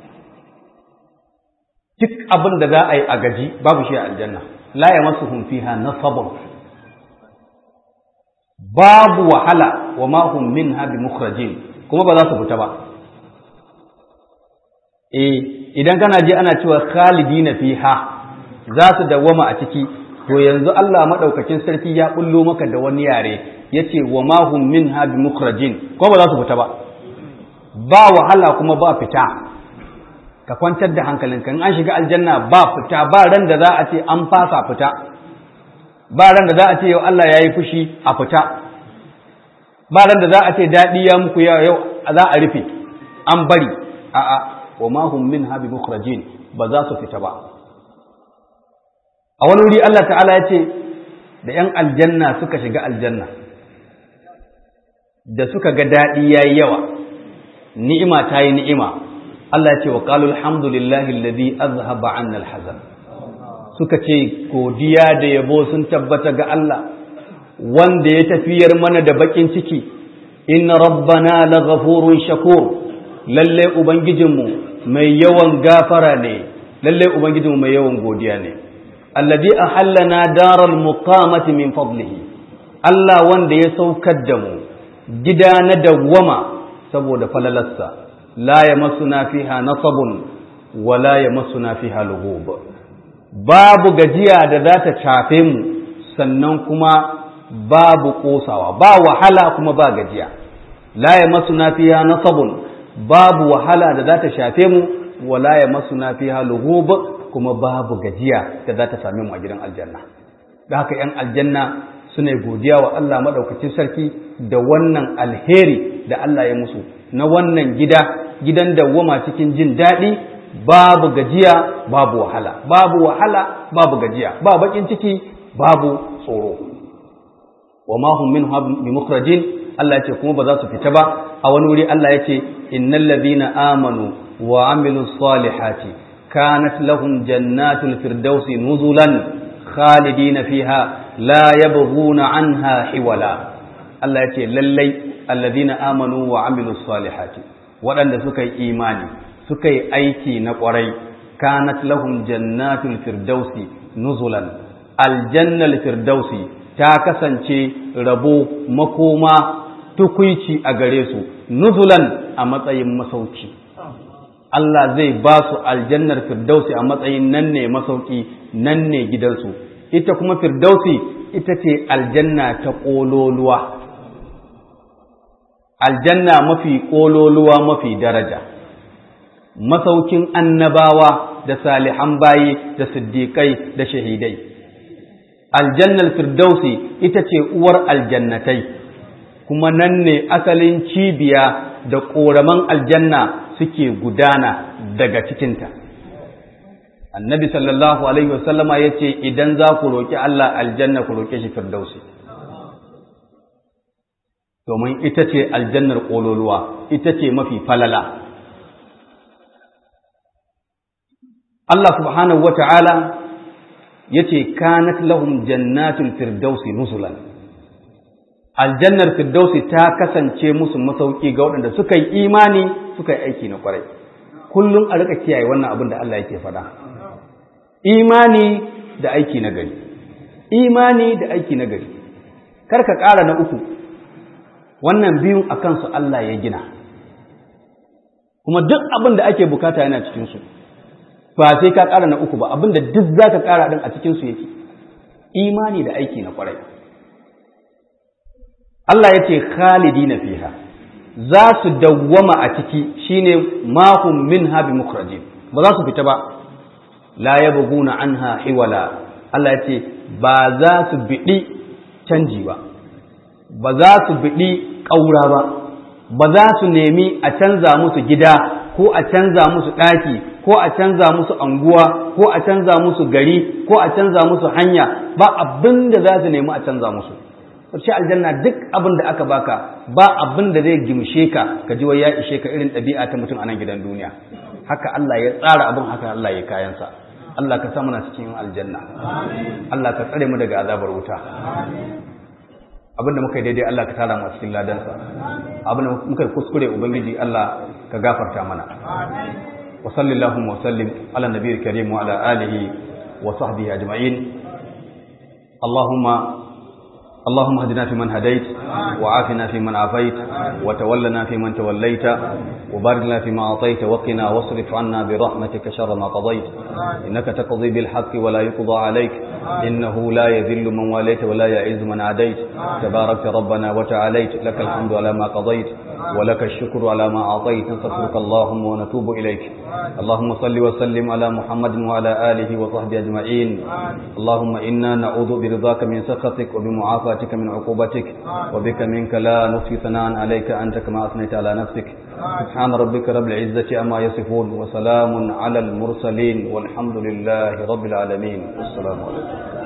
duk abin da za a yi a gaji babu shi a aljanna la ya masu fiha nasabun babu wahala wa ma hum minha bi mukhrajin kuma ba za su fita ba eh idan kana je ana cewa khalidina fiha za su dawwama a ciki to yanzu Allah madaukakin sarki ya bullo maka da wani yare yace wa ma hum minha bi mukhrajin ko ba za su fita ba ba wahala kuma ba fita ka kwantar da hankalinka in an shiga aljanna ba fita ba ran da za a ce an fasa fita ba ran da za a ce yau Allah ya yi fushi a fita ba ran da za a ce daɗi ya muku yau za a rufe an bari a'a wa ma hum minha bi mukhrajin ba za su fita ba a wani wuri Allah ta'ala ya ce da ‘yan aljanna suka shiga aljanna da suka ga daɗi ya yi yawa ni'ima ta yi ni'ima Allah ya ce wa ƙalu alhamdulillahi alladhi azhaba anna alhazan suka ce godiya da yabo sun tabbata ga Allah wanda ya tafiyar mana da bakin ciki inna rabbana laghafurun shakur lalle ubangijinmu mai yawan gafara ne lalle ubangijinmu mai yawan godiya ne alladhi ahallana daral muqamati min fadlihi Allah wanda ya saukar da mu gida na dawwama saboda falalarsa la yamassuna fiha nasabun wa la yamassuna fiha lughub babu gajiya da za ta shafe mu sannan kuma babu kosawa ba wahala kuma ba gajiya la yamassuna fiha nasabun babu wahala da za ta shafe mu wa la yamassuna fiha lughub kuma babu gajiya da za ta same mu a gidan aljanna da haka ‘yan aljanna suna godiya wa Allah maɗaukacin sarki da wannan alheri da Allah ya musu na wannan gida gidan dawwama cikin jin daɗi babu gajiya babu wahala babu wahala babu gajiya ba bakin ciki babu tsoro wa ma hum minhu bi mukhrajin Allah ya ce kuma ba za su fita ba a wani wuri Allah ya ce innal ladhina amanu wa amilus salihati kanat lahum jannatul firdausi nuzulan khalidina fiha la yabghuna anha hiwala Allah ya ce lallai alladhina amanu wa amilus salihati waɗanda suka yi imani suka yi aiki na ƙwarai kanat lahum jannatul firdausi nuzulan aljannal firdausi ta kasance rabo makoma tukuici a gare su nuzulan a matsayin masauki Allah zai ba su aljannar firdausi a matsayin nan ne masauki nan ne gidansu ita kuma firdausi ita ce aljanna ta ƙololuwa aljanna mafi ƙololuwa mafi daraja masaukin annabawa da salihan bayi da siddiƙai da shahidai aljannar firdausi ita ce uwar aljannatai kuma nan ne asalin cibiya da ƙoraman aljanna suke gudana daga cikinta annabi sallallahu alaihi wasallama ya ce idan za ku roƙi Allah aljanna ku roƙe shi firdausi domin ita ce aljannar ƙololuwa ita ce mafi falala Allah subhanahu wa ta'ala ya ce kanat lahum jannatul firdausi nusulan aljannar firdausi ta kasance musu masauki ga waɗanda suka yi imani suka yi aiki na kwarai kullum a rika kiyaye wannan abin da Allah yake faɗa imani da aiki na gari imani da aiki na gari kar ka ƙara na uku wannan biyun a kansu Allah ya gina kuma duk abin da ake bukata yana cikinsu ba sai ka ƙara na uku ba abin da duk za ka ƙara ɗin a cikinsu yake imani da aiki na kwarai Allah ya ce khalidi na fiha za su dawwama a ciki shine mahum min habi mukhrajin ba za su fita ba la yabghuna anha hiwala Allah ya ce ba za su biɗi canji ba ba za su biɗi ƙaura ba ba za su nemi a canza musu gida ko a canza musu ɗaki ko a canza musu anguwa ko a canza musu gari ko a canza musu hanya ba abin da za su nemi a canza musu sai aljanna duk abin da aka baka ba abin da zai gimshe ka ka ji wai ya ishe ka irin ɗabi'a ta mutum a nan gidan duniya haka Allah ya tsara abin haka Allah ya kayansa Allah ka sa muna cikin aljanna Allah ka tsare mu daga azabar wuta abinda muka yi daidai Allah ka tara mu cikin ladansa abinda muka yi kuskure ubangiji Allah ka gafarta mana wa sallallahu wa sallim ala nabiyil karim wa ala alihi wa sahbihi ajma'in Allahumma اللهم اهدنا فيمن هديت وعافنا فيمن عافيت وتولنا فيمن توليت وبارك لنا فيما أعطيت وقنا واصرف عنا برحمتك شر ما قضيت إنك تقضي بالحق ولا يقضى عليك إنه لا يذل من واليت ولا يعز من عاديت تبارك ربنا وتعاليت لك الحمد على ما قضيت ولك الشكر على ما أعطيت نستغفرك اللهم ونتوب إليك اللهم صل وسلم على محمد وعلى آله وصحبه أجمعين اللهم إنا نعوذ برضاك من سخطك وبمعافاتك من عقوبتك وبك منك لا نحصي ثناء عليك أنت كما أثنيت على نفسك سبحان ربك رب العزة أما يصفون وسلام على المرسلين والحمد لله رب العالمين والسلام عليكم